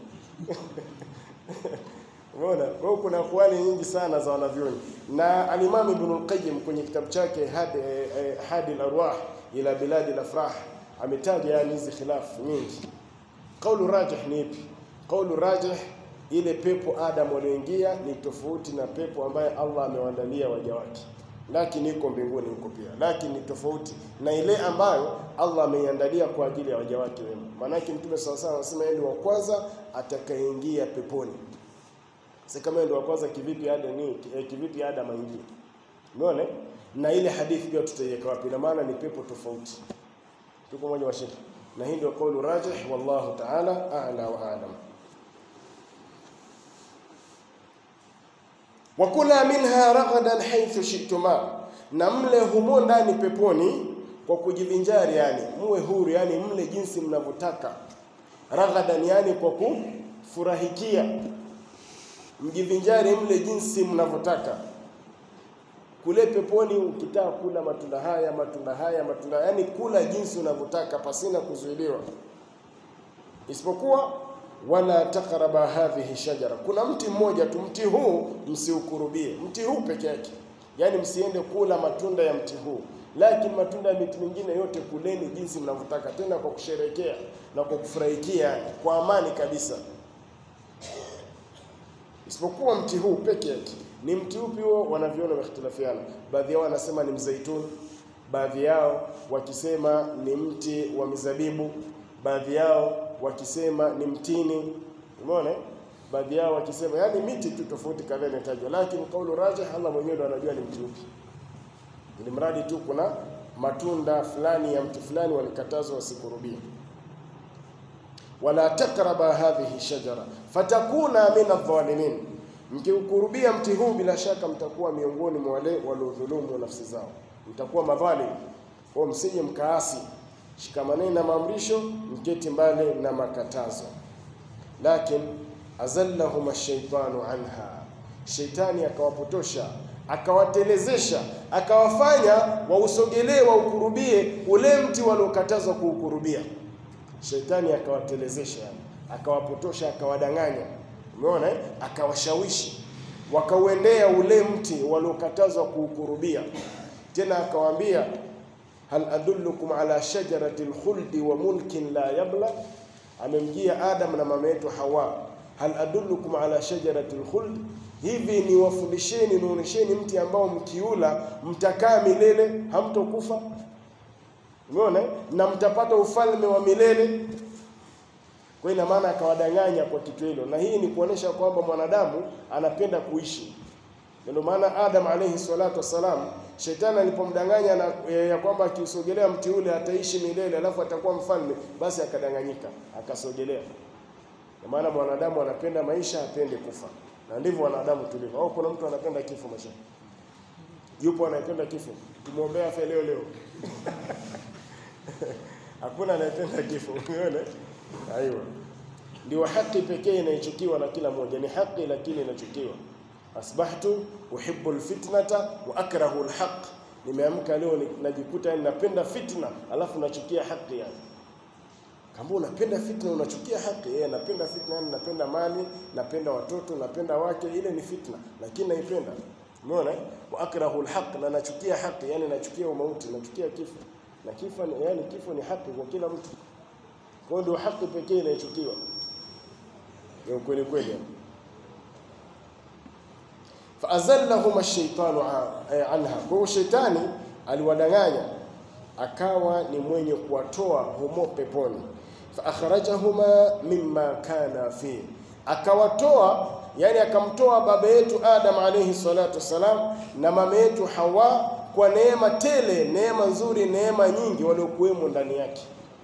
Umeona? Kwa hiyo kuna akwali nyingi sana za wanavyoni. Na Al-Imam Ibn al-Qayyim kwenye kitabu chake Hadi eh, Hadi al-Arwah ila Biladi al-Afrah ametaja yani hizi khilafu nyingi. Kaulu rajih ni ipi? Kaulu rajih, ile pepo Adam walioingia ni tofauti na pepo ambaye Allah amewaandalia waja wake, lakini iko mbinguni huko pia, lakini ni tofauti na ile ambayo Allah ameiandalia kwa ajili ya waja wake wema. Maanake Mtume saw sawa anasema yeye wa kwanza atakayeingia peponi. Sasa kama ndio wa kwanza, kivipi Adam ni kivipi Adam aingie? Umeona? Na ile hadithi pia tutaiweka wapi? Na maana ni pepo tofauti. Tuko moja wa shekhi, na hii ndio kaulu rajih, wallahu ta'ala a'la wa a'lam. wakula minha raghadan haythu shi'tuma, na mle humo ndani peponi kwa kujivinjari, yani muwe huru, yani mle jinsi mnavyotaka. Raghadan, yani kwa kufurahikia, mjivinjari mle jinsi mnavyotaka. Kule peponi ukitaka kula matunda haya matunda haya matunda, yani kula jinsi unavyotaka pasina kuzuiliwa, isipokuwa wala takraba hadhihi shajara, kuna mti mmoja tu, mti huu msiukurubie, mti huu peke yake, yaani msiende kula matunda ya mti huu, lakini matunda ya miti mingine yote kuleni jinsi mnavyotaka, tena kwa kusherekea na kwa kufurahikia, yani kwa amani kabisa, isipokuwa mti huu peke yake. Ni mti upi huo? Wanaviona wamehitilafiana, baadhi yao wanasema ni mzeituni, baadhi yao wakisema ni mti wa mizabibu, baadhi yao wakisema ni mtini. Umeona, baadhi yao wakisema yani miti tu tofauti kadhaa imetajwa, lakini kaulu rajih, Allah mwenyewe ndo anajua ni mti upi, ili mradi tu kuna matunda fulani ya mti fulani walikatazwa wasikurubia. Wala takraba hadhihi shajara fatakuna min adh-dhalimin, mkiukurubia mti huu bila shaka mtakuwa miongoni mwa wale waliodhulumu nafsi zao, mtakuwa madhalim. Kwa msije mkaasi Shikamaneni na maamrisho, mketi mbali na makatazo. Lakin azallahum ash-shaytanu anha, sheitani akawapotosha akawatelezesha akawafanya wausogelee waukurubie ule mti waliokatazwa kuukurubia. Sheitani akawatelezesha, yani akawapotosha, akawadanganya. Umeona eh? Akawashawishi wakauendea ule mti waliokatazwa kuukurubia, tena akawaambia hal adullukum ala shajarati lkhuldi wa mulkin la yabla, amemjia Adam na mama yetu Hawa. Hal adullukum ala shajarati lkhuld, hivi ni wafundisheni nionyesheni mti ambao mkiula mtakaa milele hamtokufa. Umeona, na mtapata ufalme wa milele. Kwa ina maana akawadanganya kwa kitu hilo, na hii ni kuonesha kwamba mwanadamu anapenda kuishi Ndio maana Adam alayhi salatu wassalam, shetani alipomdanganya na ya kwamba akiusogelea mti ule ataishi milele, alafu atakuwa mfalme, basi akadanganyika, akasogelea. Kwa maana mwanadamu anapenda maisha, apende kufa, na ndivyo wanadamu tulivyo. Au kuna mtu anapenda kifo maisha? Yupo anayependa kifo? Tumwombea afe leo leo. Hakuna anayependa kifo. Umeona? Aiwa. Ndio haki pekee inayochukiwa na kila mmoja, ni haki lakini inachukiwa. Asbahtu uhibbu alfitnata wa akrahu alhaq, nimeamka leo najikuta napenda fitna alafu nachukia haki yani. Kama unapenda fitna unachukia haki, yeye anapenda fitna yani napenda mali, napenda watoto, napenda wake, ile ni fitna lakini naipenda. Umeona? Wa akrahu alhaq, na nachukia haki yani nachukia umauti, nachukia kifo. Na kifo yani kifo ni haki kwa kila mtu. Kwa hiyo ndio haki pekee inayochukiwa. Ni ukweli kweli. Faazallahum ash-shaytanu anha, kwa hiyo shetani aliwadanganya akawa ni mwenye kuwatoa humo peponi. Fa akhrajahuma mimma kana fi, akawatoa yani akamtoa baba yetu Adam alayhi salatu wassalam na mama yetu Hawa kwa neema tele, neema nzuri, neema nyingi waliokuwemo ndani yake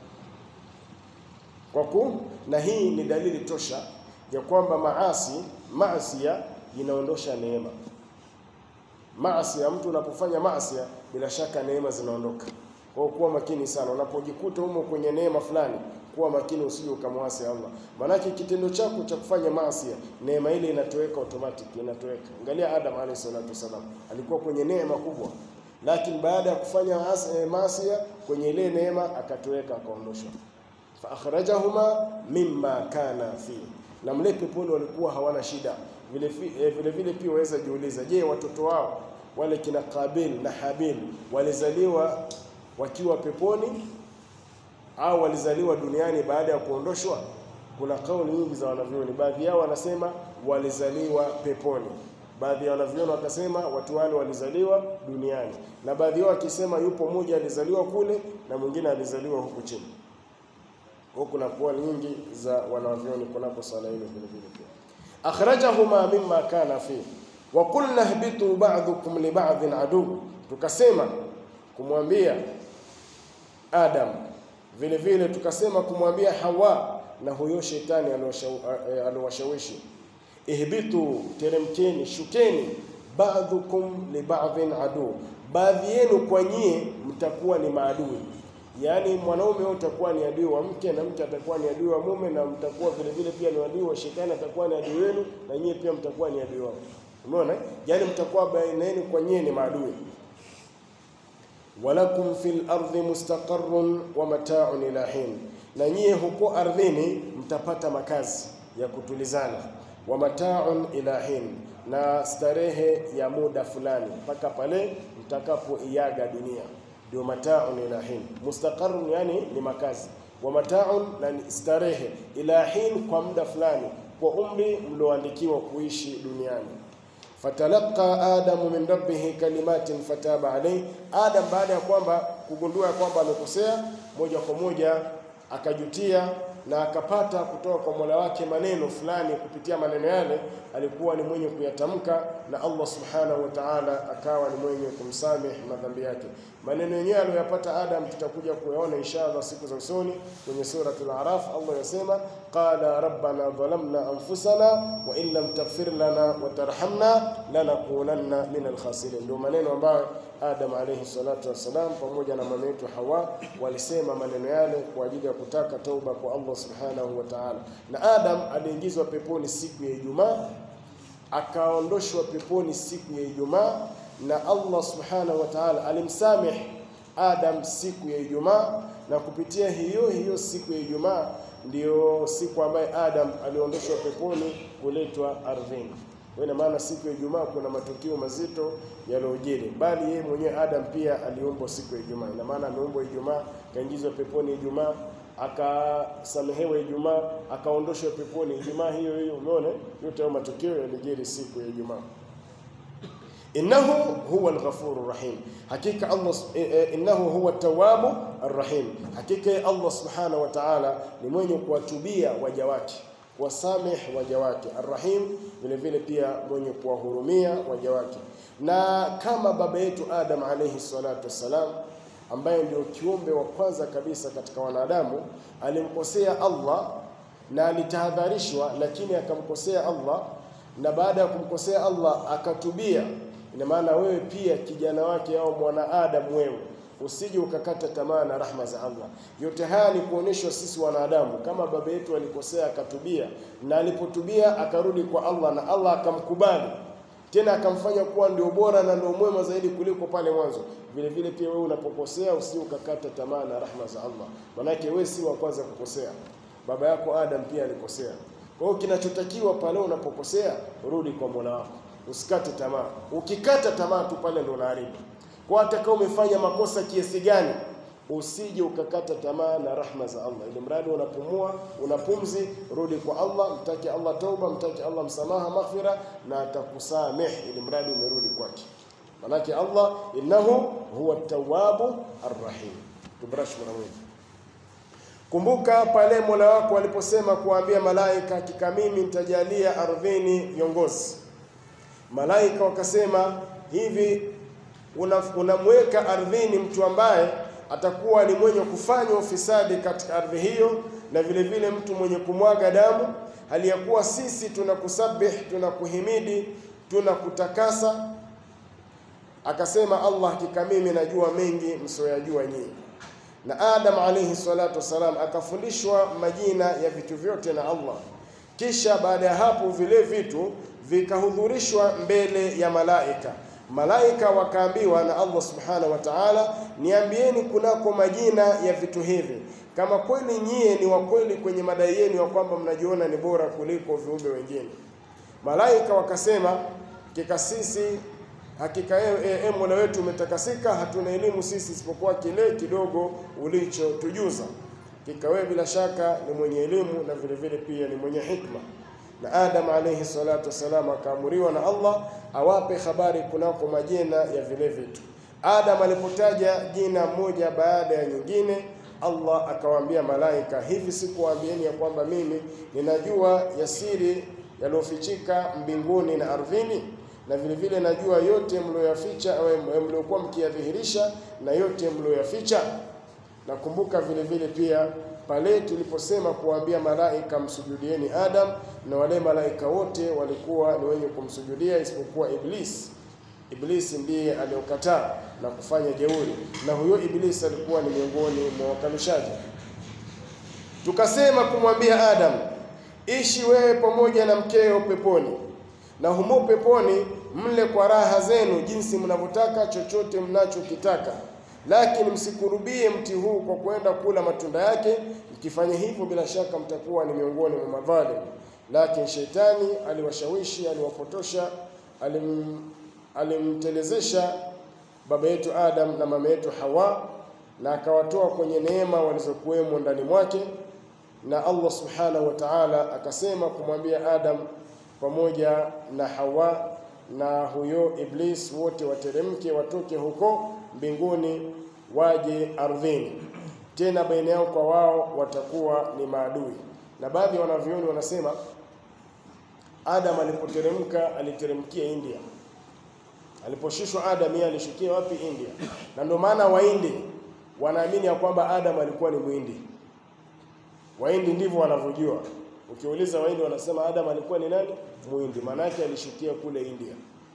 kwa ku na hii ni dalili tosha ya kwamba maasi maasia inaondosha neema. Maasi ya mtu unapofanya maasi, bila shaka neema zinaondoka. Kwa hiyo kuwa makini sana unapojikuta humo kwenye neema fulani, kuwa makini usije ukamwasi Allah, maanake kitendo chako cha kufanya maasi, neema ile inatoweka automatic, inatoweka. Angalia Adam alayhi salatu wasalam, alikuwa kwenye neema kubwa, lakini baada ya kufanya maasi, kwenye ile neema akatoweka, akaondoshwa fa akhrajahuma mimma kana fi, na mle peponi walikuwa hawana shida. Vile vile vile pia waweza jiuliza, je, watoto wao wale kina Kabil na Habil walizaliwa wakiwa peponi au walizaliwa duniani baada ya kuondoshwa? Kuna kauli nyingi za wanavyoni, baadhi yao wanasema walizaliwa peponi, baadhi ya wanavyoni wakasema watu wale walizaliwa duniani, na baadhi yao wakisema yupo mmoja alizaliwa kule na mwingine alizaliwa huku chini huku kuna kuwa nyingi za wanavyoni kunapo swala hilo vile vile pia. Akhrajahuma mimma kana fi wa qulna ihbitu ba'dukum li ba'dhin adu, tukasema kumwambia Adam vile vile tukasema kumwambia Hawa na huyo shetani aliowashawishi, ihbitu, teremkeni, shukeni, ba'dukum li ba'dhin adu, baadhi yenu kwa nyie mtakuwa ni maadui Yaani mwanaume wewe utakuwa ni adui wa mke na mke atakuwa ni adui wa mume, na mtakuwa vile vile pia ni adui wa shetani, atakuwa ni adui wenu, na nyie pia mtakuwa ni adui wao. Umeona? Yaani mtakuwa baina yenu kwa nyie ni maadui. Walakum fil ardi mustaqarrun wa mata'un ila hin, na nyie huko ardhini mtapata makazi ya kutulizana, wa mata'un ila hin, na starehe ya muda fulani mpaka pale mtakapoiaga dunia ndio mataun ila hin. Mustaqarrun yani ni makazi, wa mataun na starehe, ila hin kwa muda fulani, kwa umri mlioandikiwa kuishi duniani. Fatalaqa adamu min rabbihi kalimatin fataba alayhi, Adam baada ya kwamba kugundua kwamba amekosea, moja kwa moja akajutia na akapata kutoka kwa Mola wake maneno fulani. Kupitia maneno yale alikuwa ni mwenye kuyatamka, na Allah subhanahu wa ta'ala akawa ni mwenye kumsamehe madhambi yake. Maneno yenyewe aliyoyapata Adam tutakuja kuyaona inshallah siku za usoni kwenye suratul Araf. Allah yasema qala rabbana dhalamna anfusana wa in lam taghfir lana wa tarhamna lanakunanna min alkhasirin. Ndio maneno ambayo Adam alayhi salatu wassalam pamoja na mama yetu Hawa walisema maneno yale kwa ajili ya kutaka tauba kwa Allah subhanahu wa ta'ala. Na Adam aliingizwa peponi siku ya Ijumaa, akaondoshwa peponi siku ya Ijumaa, na Allah subhanahu wa ta'ala alimsamehe Adam siku ya Ijumaa, na kupitia hiyo hiyo siku ya Ijumaa ndiyo siku ambayo Adam aliondoshwa peponi kuletwa ardhini. Ina maana siku ya Ijumaa kuna matukio mazito yaliyojiri, bali yeye mwenyewe Adam pia aliumbwa siku ya Ijumaa. Ina maana ameumbwa Ijumaa, kaingizwa peponi Ijumaa, akasamehewa Ijumaa, akaondoshwa peponi Ijumaa hiyo hiyo. Umeona, yote hayo matukio yalijiri siku ya Ijumaa. Innahu huwa al-ghafuru rahim, hakika Allah eh, innahu huwa at-tawwabu ar-rahim, hakika Allah subhanahu wa ta'ala ni mwenye kuwatubia waja wake kuwasameh waja wake, arrahim vile vile pia mwenye kuwahurumia waja wake. Na kama baba yetu Adam alayhi salatu wassalam, ambaye ndio kiumbe wa kwanza kabisa katika wanadamu, alimkosea Allah na alitahadharishwa, lakini akamkosea Allah, na baada ya kumkosea Allah akatubia. Ina maana wewe pia kijana wake au mwana Adam, wewe usije ukakata tamaa na rahma za Allah. Yote haya ni kuonyeshwa sisi wanadamu, kama baba yetu alikosea akatubia, na alipotubia akarudi kwa Allah na Allah akamkubali tena akamfanya kuwa ndio bora na ndio mwema zaidi kuliko pale mwanzo. Vile vile pia wewe unapokosea usije ukakata tamaa na rahma za Allah, manake wewe si wa kwanza kukosea. Baba yako Adam pia alikosea. Kwa hiyo kinachotakiwa pale unapokosea, rudi kwa Mola wako, usikate tamaa. Ukikata tamaa tu pale ndio unaharibu. Kwa hata kama umefanya makosa kiasi gani, usije ukakata tamaa na rahma za Allah. Ili mradi unapumua, unapumzi, rudi kwa Allah, mtake Allah tauba, mtake Allah msamaha, maghfira, na atakusameh, ili mradi umerudi kwake. Manake Allah innahu huwa tawwabu arrahim. Tubrash mara moja. Kumbuka pale Mola wako aliposema kuambia malaika, hakika mimi nitajalia ardhini viongozi. Malaika wakasema hivi unamweka una ardhini mtu ambaye atakuwa ni mwenye kufanya ufisadi katika ardhi hiyo, na vile vile mtu mwenye kumwaga damu, hali ya kuwa sisi tunakusabih, tunakuhimidi, tunakutakasa. Akasema Allah, hakika mimi najua mengi msioyajua nyinyi. Na Adam alayhi salatu wassalam akafundishwa majina ya vitu vyote na Allah, kisha baada ya hapo vile vitu vikahudhurishwa mbele ya malaika Malaika wakaambiwa na Allah subhanahu wa ta'ala, niambieni kunako majina ya vitu hivi, kama kweli nyie ni wa kweli kwenye madai yenu ya kwamba mnajiona ni bora kuliko viumbe wengine. Malaika wakasema, hakika sisi, hakika e, e, Mola wetu umetakasika, hatuna elimu sisi isipokuwa kile kidogo ulichotujuza. Hakika wewe bila shaka ni mwenye elimu na vile vile pia ni mwenye hikma na Adam alayhi salatu wassalam akaamuriwa na Allah awape habari kunako majina ya vile vitu. Adam alipotaja jina moja baada ya nyingine, Allah akawaambia malaika, hivi sikuwaambieni ya kwamba mimi ninajua yasiri yaliyofichika mbinguni na ardhini, na vile vile najua yote mlioyaficha au mliokuwa mkiyadhihirisha na yote mlioyaficha. Nakumbuka vile vile pia pale tuliposema kuwaambia malaika msujudieni Adam, na wale malaika wote walikuwa ni wenye kumsujudia isipokuwa Iblis. Iblis ndiye aliyokataa na kufanya jeuri, na huyo Iblis alikuwa ni miongoni mwa wakanushaji. Tukasema kumwambia Adam, ishi wewe pamoja na mkeo peponi, na humo peponi mle kwa raha zenu jinsi mnavyotaka, chochote mnachokitaka lakini msikurubie mti huu kwa kwenda kula matunda yake. Mkifanya hivyo, bila shaka mtakuwa ni miongoni mwa madhalim. Lakini shetani aliwashawishi, aliwapotosha, alim, alimtelezesha baba yetu Adam na mama yetu Hawa, na akawatoa kwenye neema walizokuwemo ndani mwake. Na Allah subhanahu wa ta'ala akasema kumwambia Adam pamoja na Hawa na huyo Iblis wote wateremke, watoke huko mbinguni waje ardhini, tena baina yao kwa wao watakuwa ni maadui. Na baadhi ya wanavyoni wanasema Adam alipoteremka aliteremkia India. Aliposhushwa Adam, yeye alishukia wapi? India. Na ndio maana Wahindi wanaamini ya kwamba Adam alikuwa ni Muhindi. Wahindi ndivyo wanavyojua. Ukiuliza Wahindi wanasema Adam alikuwa ni nani? Muhindi, maana yake alishukia kule India.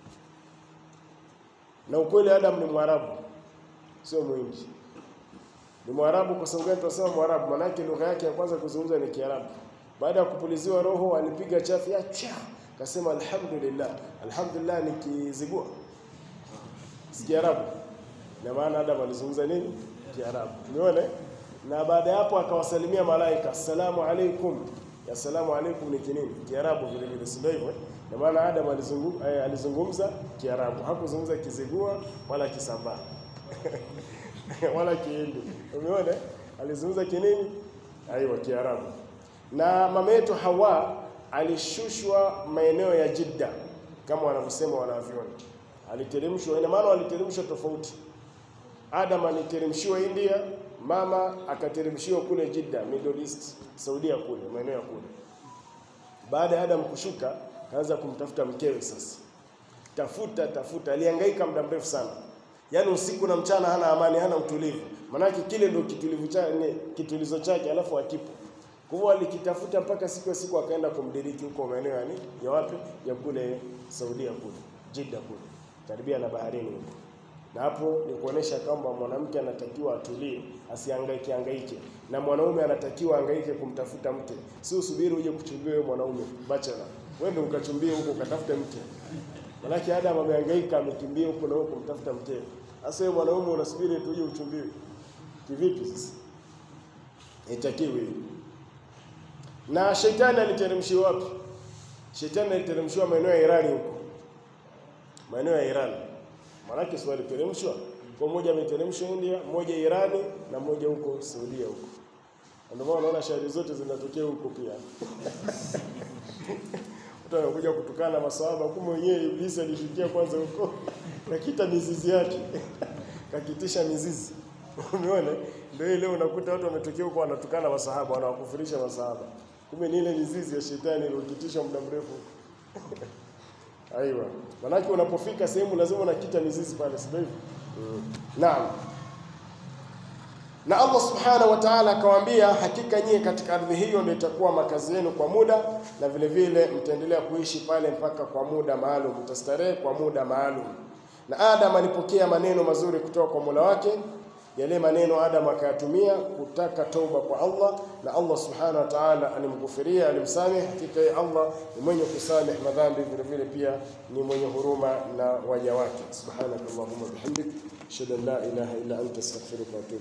Na ukweli Adam ni Mwarabu, sio Muhindi. Ni Mwarabu. Kwa sababu gani tunasema Mwarabu? Maana yake lugha yake ya kwanza kuzungumza ni Kiarabu. Baada ya kupuliziwa roho alipiga chafya cha akasema alhamdulillah. Alhamdulillah ni kizigua si Kiarabu, na maana Adam alizungumza nini? Kiarabu. Umeona? Na baada ya hapo akawasalimia malaika, assalamu alaikum. Assalamu alaikum ni kinini? Kiarabu vile vile, si ndio hivyo? Na maana Adam alizungumza, eh, alizungumza Kiarabu, hakuzungumza Kizigua wala Kisambaa wala Kihindi. Umeona? Alizungumza kinini? Aiwa, Kiarabu. Na mama yetu Hawa alishushwa maeneo ya Jidda kama wanavyosema wanavyoni, aliteremshwa. Ina maana waliteremshwa tofauti. Adam aliteremshiwa India, mama akateremshiwa kule Jidda, Middle East, Saudia kule maeneo ya kule. baada ya Adam kushuka, kaanza kumtafuta mkewe. Sasa tafuta tafuta, alihangaika muda mrefu sana, yaani usiku na mchana hana amani, hana utulivu, maanake kile ndio kitulivu chake, kitulizo chake, alafu akipo kwa hivyo alikitafuta mpaka siku ya siku akaenda kumdiriki huko maeneo yani ya wapi ya kule Saudia kule Jeddah kule karibia na baharini huko, na hapo ni kuonesha kwamba mwanamke anatakiwa atulie, asihangaike hangaike, na mwanaume anatakiwa hangaike kumtafuta mke, si usubiri uje kuchumbia wewe mwanaume bachelor, wewe ndio ukachumbie huko ukatafute mke. Manake Adam amehangaika amekimbia huko na huko kumtafuta mke. Sasa wewe mwanaume unasubiri tu uje uchumbiwe, kivipi sasa? Itakiwi na shetani aliteremshiwa wapi? Shetani aliteremshiwa maeneo ya Irani huko, maeneo ya Irani. Maanake si waliteremshwa kwa mmoja, ameteremshwa India, mmoja Irani na mmoja huko Saudia huko. Ndio maana unaona shari zote zinatokea huko pia. Mtu anakuja kutukana maswahaba, kumbe mwenyewe Iblisi alishukia kwanza huko, kakita mizizi yake kakitisha mizizi Umeona? Ndio ile unakuta watu wametokea huko wanatukana masahaba, wanawakufurisha masahaba. Kumbe ni ile mizizi ya shetani iliyokitisha muda mrefu. Aiwa. Manake unapofika sehemu lazima unakita mizizi pale, sivyo hivyo? Mm. Naam. Na Allah Subhanahu wa Ta'ala akawaambia, hakika nyie katika ardhi hiyo ndio itakuwa makazi yenu kwa muda, na vile vile mtaendelea kuishi pale mpaka kwa muda maalum, mtastarehe kwa muda maalum. Na Adam alipokea maneno mazuri kutoka kwa Mola wake yale maneno Adam akayatumia kutaka toba kwa Allah, na Allah subhanahu wa ta'ala alimghufiria, alimsamehe. Hakika yeye Allah ni mwenye kusamehe madhambi, vile vile pia ni mwenye huruma na waja wake. Subhanakallahumma bihamdik, ashhadu an la ilaha illa anta astaghfiruka wa atubu